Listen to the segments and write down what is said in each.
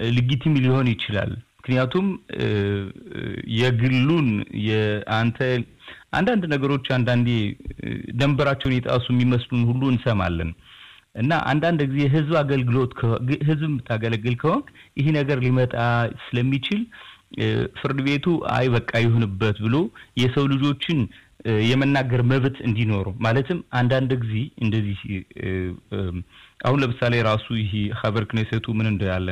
ልጊቲም ሊሆን ይችላል። ምክንያቱም የግሉን የአንተ አንዳንድ ነገሮች አንዳንዴ ደንበራቸውን የጣሱ የሚመስሉን ሁሉ እንሰማለን እና አንዳንድ ጊዜ ህዝብ አገልግሎት ህዝብ የምታገለግል ከሆንክ ይህ ነገር ሊመጣ ስለሚችል ፍርድ ቤቱ አይ በቃ ይሁንበት ብሎ የሰው ልጆችን የመናገር መብት እንዲኖሩ ማለትም አንዳንድ ጊዜ እንደዚህ አሁን ለምሳሌ ራሱ ይህ ሀበር ክኔሴቱ ምን እንዳለ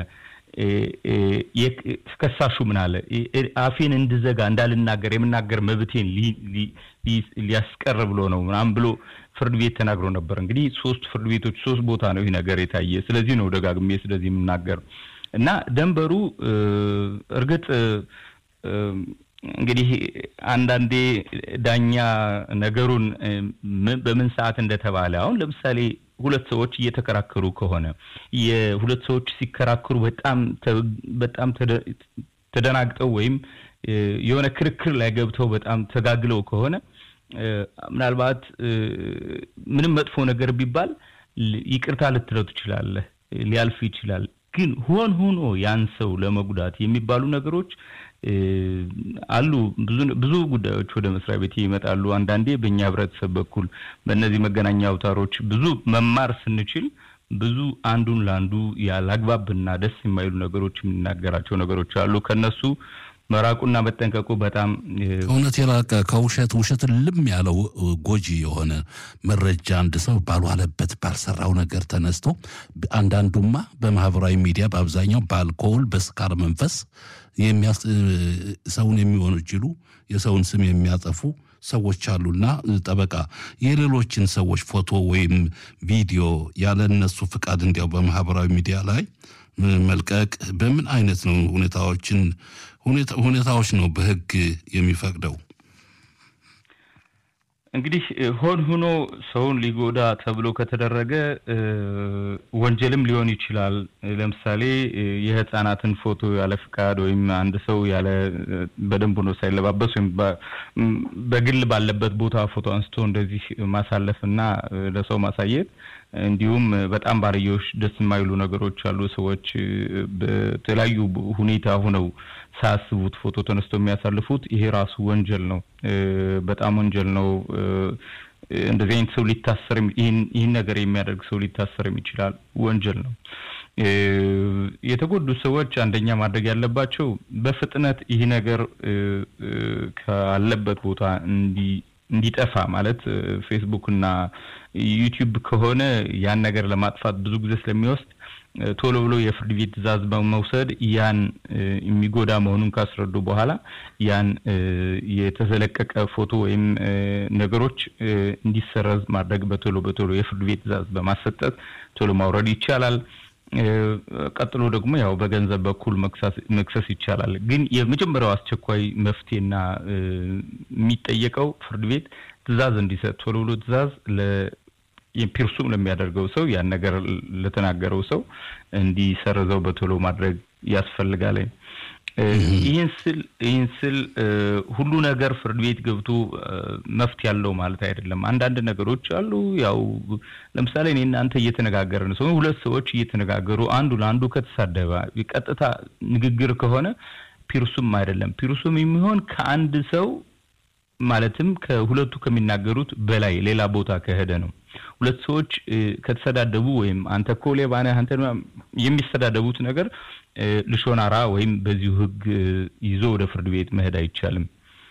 ከሳሹ ምን አለ አፌን እንድዘጋ እንዳልናገር የምናገር መብቴን ሊያስቀር ብሎ ነው ምናምን ብሎ ፍርድ ቤት ተናግሮ ነበር። እንግዲህ ሶስት ፍርድ ቤቶች ሶስት ቦታ ነው ይህ ነገር የታየ። ስለዚህ ነው ደጋግሜ ስለዚህ የምናገር እና ደንበሩ እርግጥ እንግዲህ አንዳንዴ ዳኛ ነገሩን በምን ሰዓት እንደተባለ አሁን ለምሳሌ ሁለት ሰዎች እየተከራከሩ ከሆነ የሁለት ሰዎች ሲከራከሩ በጣም በጣም ተደናግጠው ወይም የሆነ ክርክር ላይ ገብተው በጣም ተጋግለው ከሆነ ምናልባት ምንም መጥፎ ነገር ቢባል ይቅርታ ልትለው ትችላለህ፣ ሊያልፍ ይችላል። ግን ሆን ሆኖ ያን ሰው ለመጉዳት የሚባሉ ነገሮች አሉ። ብዙ ብዙ ጉዳዮች ወደ መስሪያ ቤት ይመጣሉ። አንዳንዴ በእኛ ህብረተሰብ በኩል በእነዚህ መገናኛ አውታሮች ብዙ መማር ስንችል ብዙ አንዱን ለአንዱ ያላግባብና ደስ የማይሉ ነገሮች የምናገራቸው ነገሮች አሉ። ከነሱ መራቁና መጠንቀቁ በጣም እውነት የራቀ ከውሸት ውሸት ልም ያለው ጎጂ የሆነ መረጃ አንድ ሰው ባልዋለበት ባልሰራው ነገር ተነስቶ አንዳንዱማ በማህበራዊ ሚዲያ በአብዛኛው በአልኮል በስካር መንፈስ ሰውን የሚወነጅሉ የሰውን ስም የሚያጠፉ ሰዎች አሉና ጠበቃ የሌሎችን ሰዎች ፎቶ ወይም ቪዲዮ ያለ እነሱ ፍቃድ እንዲያው በማህበራዊ ሚዲያ ላይ መልቀቅ በምን አይነት ነው ሁኔታዎችን ሁኔታዎች ነው በህግ የሚፈቅደው? እንግዲህ ሆን ሆኖ ሰውን ሊጎዳ ተብሎ ከተደረገ ወንጀልም ሊሆን ይችላል። ለምሳሌ የህፃናትን ፎቶ ያለ ፍቃድ ወይም አንድ ሰው ያለ በደንብ ሆኖ ሳይለባበስ ወይም በግል ባለበት ቦታ ፎቶ አንስቶ እንደዚህ ማሳለፍ እና ለሰው ማሳየት እንዲሁም በጣም ባርዮሽ ደስ የማይሉ ነገሮች አሉ። ሰዎች በተለያዩ ሁኔታ ሆነው ሳያስቡት ፎቶ ተነስቶ የሚያሳልፉት ይሄ ራሱ ወንጀል ነው። በጣም ወንጀል ነው። እንደዚህ አይነት ሰው ሊታሰር ይህን ነገር የሚያደርግ ሰው ሊታሰርም ይችላል። ወንጀል ነው። የተጎዱ ሰዎች አንደኛ ማድረግ ያለባቸው በፍጥነት ይህ ነገር ካለበት ቦታ እንዲጠፋ ማለት ፌስቡክ እና ዩቲዩብ ከሆነ ያን ነገር ለማጥፋት ብዙ ጊዜ ስለሚወስድ ቶሎ ብሎ የፍርድ ቤት ትዕዛዝ በመውሰድ ያን የሚጎዳ መሆኑን ካስረዱ በኋላ ያን የተዘለቀቀ ፎቶ ወይም ነገሮች እንዲሰረዝ ማድረግ በቶሎ በቶሎ የፍርድ ቤት ትዕዛዝ በማሰጠት ቶሎ ማውረድ ይቻላል። ቀጥሎ ደግሞ ያው በገንዘብ በኩል መክሰስ ይቻላል። ግን የመጀመሪያው አስቸኳይ መፍትሄና የሚጠየቀው ፍርድ ቤት ትዕዛዝ እንዲሰጥ ቶሎ ብሎ ትዕዛዝ ፒርሱም ለሚያደርገው ሰው ያን ነገር ለተናገረው ሰው እንዲሰርዘው በቶሎ ማድረግ ያስፈልጋል። ይህን ስል ይህን ስል ሁሉ ነገር ፍርድ ቤት ገብቶ መፍት ያለው ማለት አይደለም። አንዳንድ ነገሮች አሉ። ያው ለምሳሌ እኔ እናንተ እየተነጋገርን ሰው ሁለት ሰዎች እየተነጋገሩ አንዱ ለአንዱ ከተሳደበ ቀጥታ ንግግር ከሆነ ፒርሱም አይደለም። ፒርሱም የሚሆን ከአንድ ሰው ማለትም ከሁለቱ ከሚናገሩት በላይ ሌላ ቦታ ከሄደ ነው። ሁለት ሰዎች ከተሰዳደቡ ወይም አንተ እኮ ሌባ ነህ አንተ የሚሰዳደቡት ነገር ልሾናራ ወይም በዚሁ ሕግ ይዞ ወደ ፍርድ ቤት መሄድ አይቻልም።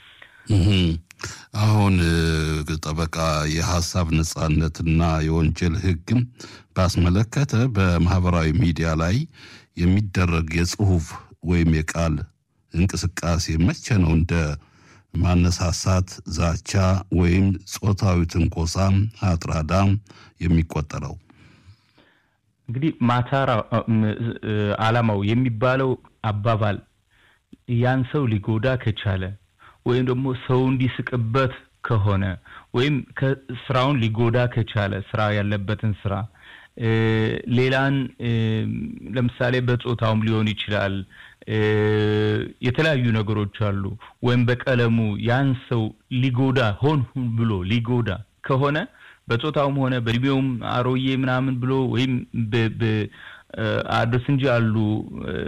አሁን ጠበቃ የሀሳብ ነጻነትና የወንጀል ሕግም ባስመለከተ በማህበራዊ ሚዲያ ላይ የሚደረግ የጽሁፍ ወይም የቃል እንቅስቃሴ መቼ ነው እንደ ማነሳሳት፣ ዛቻ ወይም ጾታዊ ትንኮሳ አጥራዳ የሚቆጠረው? እንግዲህ ማታራ አላማው የሚባለው አባባል ያን ሰው ሊጎዳ ከቻለ ወይም ደግሞ ሰው እንዲስቅበት ከሆነ ወይም ስራውን ሊጎዳ ከቻለ ስራ ያለበትን ስራ ሌላን ለምሳሌ በጾታውም ሊሆን ይችላል። የተለያዩ ነገሮች አሉ። ወይም በቀለሙ ያን ሰው ሊጎዳ ሆን ብሎ ሊጎዳ ከሆነ በጾታውም ሆነ በእድሜውም አሮዬ ምናምን ብሎ ወይም አድርስ እንጂ አሉ